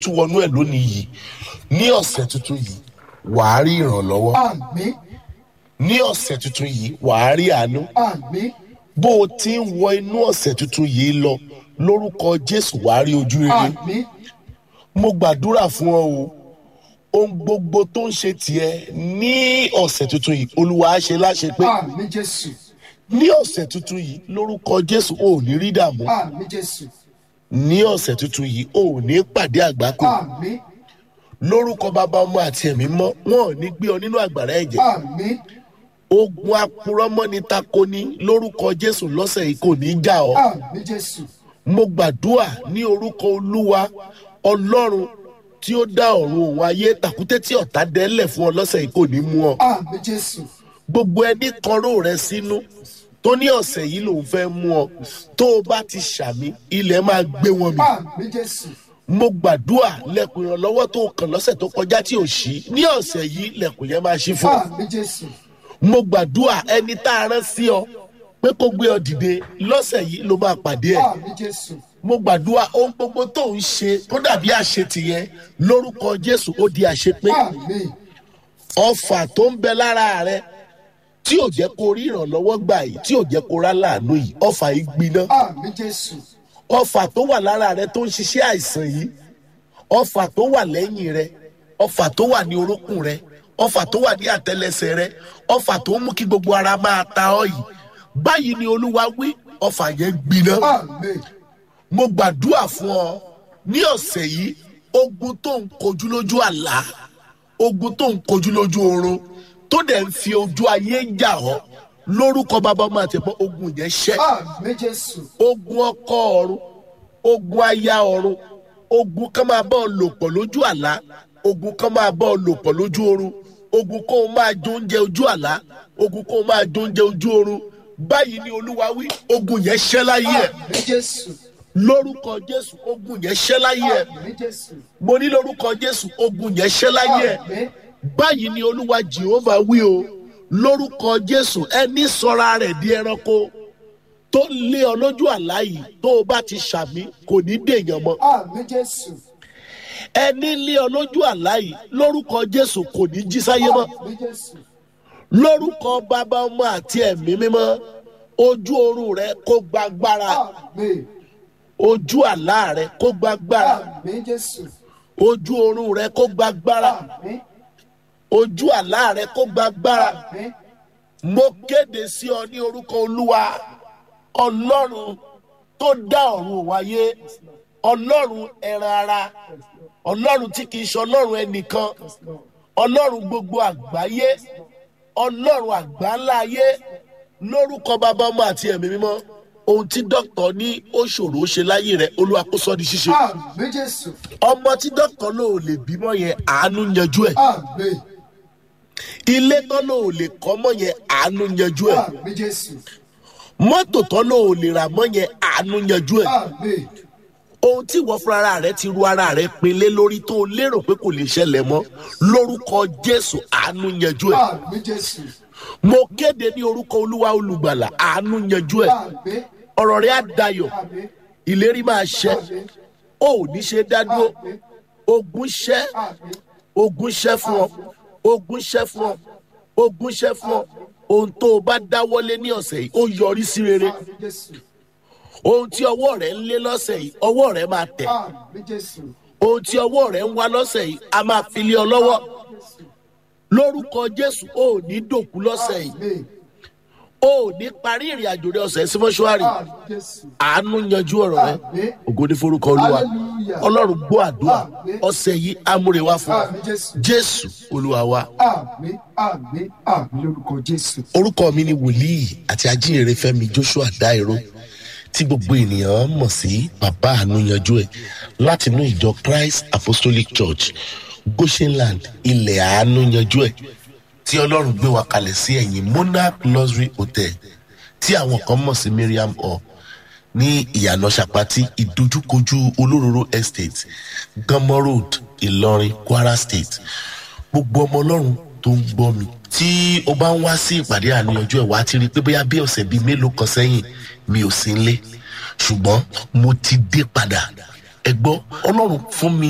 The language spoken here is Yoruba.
tún wọnú ẹ̀ lónìí yìí ní ọ̀sẹ̀ tuntun yìí wàá rí ìrànlọ́wọ́ àmín ní ọ̀sẹ̀ tuntun yìí wàá rí àánú àmín bó o ti ń wọ inú ọ̀sẹ̀ tuntun yìí lọ lórúkọ jésù wàá rí ojú rere àmín mo gbàdúrà fún ọ o ohun gbogbo tó ń ṣe tiẹ̀ ní ọ̀sẹ̀ tuntun yìí olúwa á ṣe láṣẹ pé àmín jésù ní ọ̀sẹ̀ tuntun yìí lórúkọ jésù ò ní rí dààmú àmín jésù ní ọ̀sẹ̀ tuntun yìí ò ní pàdé àgbákò àmín lórúkọ bàbá ọmọ àti ẹ̀mí mọ́ wọn ò ní gbé ọ nínú àgbàrá ẹ̀jẹ̀ àmín ogun apurọ́mọ́ni takoni lórúkọ jésù lọ́sẹ̀ yìí kò ní í jà ọ́ àmín jésù mo gbàdúrà ní orúkọ olúwa ọlọ́run tí ó dá ọ̀run òun ayé tàkúté tí ọ̀tá dẹ́lẹ̀ fún ọ lọ́sẹ̀ yìí kò ní mú ọ àmín jésù gbogbo ẹni kọró rẹ sínú tó ní ọ̀sẹ̀ yìí lòun fẹ́ mú ọ tó o bá ti ṣàmì ilẹ̀ máa gbé wọn mì àmín jésù mo gbàdúrà lẹ̀kùn ìrànlọ́wọ́ tó kàn lọ́sẹ̀ tó kọjá tí ò ṣí ní ọ̀sẹ̀ yìí lẹ̀kùn yẹn máa ṣí fún ọ àmín jésù mo gbàdúrà ẹni tá a rán sí ọ pé kó gbé ọ dìde lọ́sẹ̀ yìí ló máa pàdé ẹ̀ àmín jésù mo gbàdúrà ohun gbogbo tó ń ṣe tó dàbí àṣetì yẹn lórúkọ jésù ó di àṣepé àmín ọfà tó ń bẹ lára rẹ tí ò jẹ́ kó rí ìrànlọ́wọ́ gbà yìí tí ò jẹ́ kó rá láàánú yìí ọfà yìí gbiná àmín jésù ọfà tó wà lára rẹ tó ń ṣiṣẹ́ àìsàn yìí ọfà tó wà lẹ́yìn rẹ ọfà tó wà ní orúnkún rẹ ọfà tó wà ní àtẹlẹsẹ rẹ ọfà tó ń mú kí gbogbo ara máa ta ọ yìí báyìí ni olúwa wí ọfà yẹn gbiná àmín mo gbàdúrà fún ọ ní ọ̀sẹ̀ yìí ogun tó ń kojú lójú àlá ogun tó ń kojú lójú oorun tó dẹ̀ ń fi ojú ayé jà ọ́ lórúkọ bàbá ọmọ àti ẹ̀fọ́ ogun yẹn ṣẹ́ àmín jésù ogun ọkọ ọ̀run ogun aya ọ̀run ogun kan máa bá ọ lò pọ̀ lójú àlá ogun kan máa bá ọ lò pọ̀ lójú oorun ogun kó o máa jó oúnjẹ ojú àlá ogun kó o máa jó oúnjẹ ojú oorun báyìí ni olúwa wí ogun yẹn ṣẹ́ láyé ẹ̀ àmín jésù lórúkọ jésù ogun yẹn ṣẹ́ láyé ẹ̀ àmín jésù mo ní lórúkọ jésù ogun yẹn ṣẹ́ láyé ẹ̀ àmín báyìí ni olúwa jehova wí o lórúkọ jésù ẹni sọra rẹ̀ di ẹranko tó lé ọ lójú àlá yìí tó o bá ti ṣàmì kò ní dèèyàn mọ́ àmín jésù ẹni lé ọ lójú àlá yìí lórúkọ jésù kò ní jí sáyé mọ́ àmín jésù lórúkọ bàbá ọmọ àti ẹ̀mí mímọ́ ojú oorun rẹ kó gbàgbára àmín ojú àlá rẹ kó gbàgbára àmín jésù ojú oorun rẹ kó gbàgbára àmín ojú àlá rẹ kó gbàgbára àmín mo kéde sí ọ ní orúkọ olúwa ọlọ́run tó dá ọ̀run wáyé ọlọ́run ẹran ara ọlọ́run tí kìí ṣe ọlọ́run ẹnìkan ọlọ́run gbogbo àgbáyé ọlọ́run àgbáńlá ayé lórúkọ bàbá ọmọ àti ẹ̀mí mímọ́ ohun tí dókítà ní ó ṣòro ó ṣe láyé rẹ olúwa kó sọ di ṣíṣe àmín jésù ọmọ tí dókítà ló ò lè bímọ yẹn àánú yanjú ẹ àmín ilé tán ló ò lè kọ́ mọ́ yẹn àánú yanjú ẹ àmín jésù mọ́tò tán ló ò lè rà mọ́ yẹn àánú yanjú ẹ àmín ohun tí ìwọ fúnra ara rẹ ti ru ara rẹ pinlé lórí tó o lérò pé kò lè ṣẹlẹ̀ mọ́ lórúkọ jésù àánú yanjú ẹ àmín jésù mo kéde ní orúkọ olúwa olùgbàlà àánú yanjú ẹ àmín ọ̀rọ̀ rẹ á dayọ̀ àmín ìlérí máa ṣẹ àmín o ò ní ṣe dádúró àmín ogun ṣẹ́ àmín ogun ṣẹ́ fún ọ ogun ṣẹ́ fún ọ ogun ṣẹ́ fún ọ ohun tó o bá dáwọ́lé ní ọ̀sẹ̀ yìí ó yọrí sí rere àmín jésù ohun tí ọwọ́ rẹ ń lé lọ́sẹ̀ yìí ọwọ́ rẹ máa tẹ̀ àmín jésù ohun tí ọwọ́ rẹ ń wá lọ́sẹ̀ yìí a máa fi lé ọ lọ́wọ́ jésù lórúkọ jésù o ò ní dòkú lọ́sẹ̀ yìí àmín o ò ní parí ìrìn àjò rẹ ọ̀sẹ̀ sí mọ́ṣúárì àmín jésù àánú yanjú ọ̀rọ̀ rẹ àmín ògo ní forúkọ olúwa hallelujah ọlọ́run gbọ́ àdúrà Àmín. ọ̀sẹ̀ yìí amúrewá fún ọ àmín jésù jésù olúwa wa. àmín àmín àmín lórúkọ jésù orúkọ mi ni wòlíì àti ajínrere fẹmi joshua dairo tí gbogbo ènìyàn mọ̀ sí bàbá àánú yanjú ẹ̀ látinú ìjọ christ apostolic church goshenland ilẹ̀ àánú yanjú ẹ̀ tí ọlọ́run gbé wa kalẹ̀ sí ẹ̀yìn monarch luxury hotel tí àwọn kan mọ̀ sí miriam hall ní ìyànà sàpátì ìdojúkojú olóróró estate gánmọ́ road ìlọrin kwara state gbogbo ọmọ ọlọ́run tó ń gbọ́ mi tí o bá ń wá sí ìpàdé àníyànjú ẹ̀ wá ti rí i pé bóyá bí ọ̀sẹ̀ bíi mélòó kan sẹ́yìn mi ò sí nílé ṣùgbọ́n mo ti dé padà ẹ gbọ́ ọlọ́run fún mi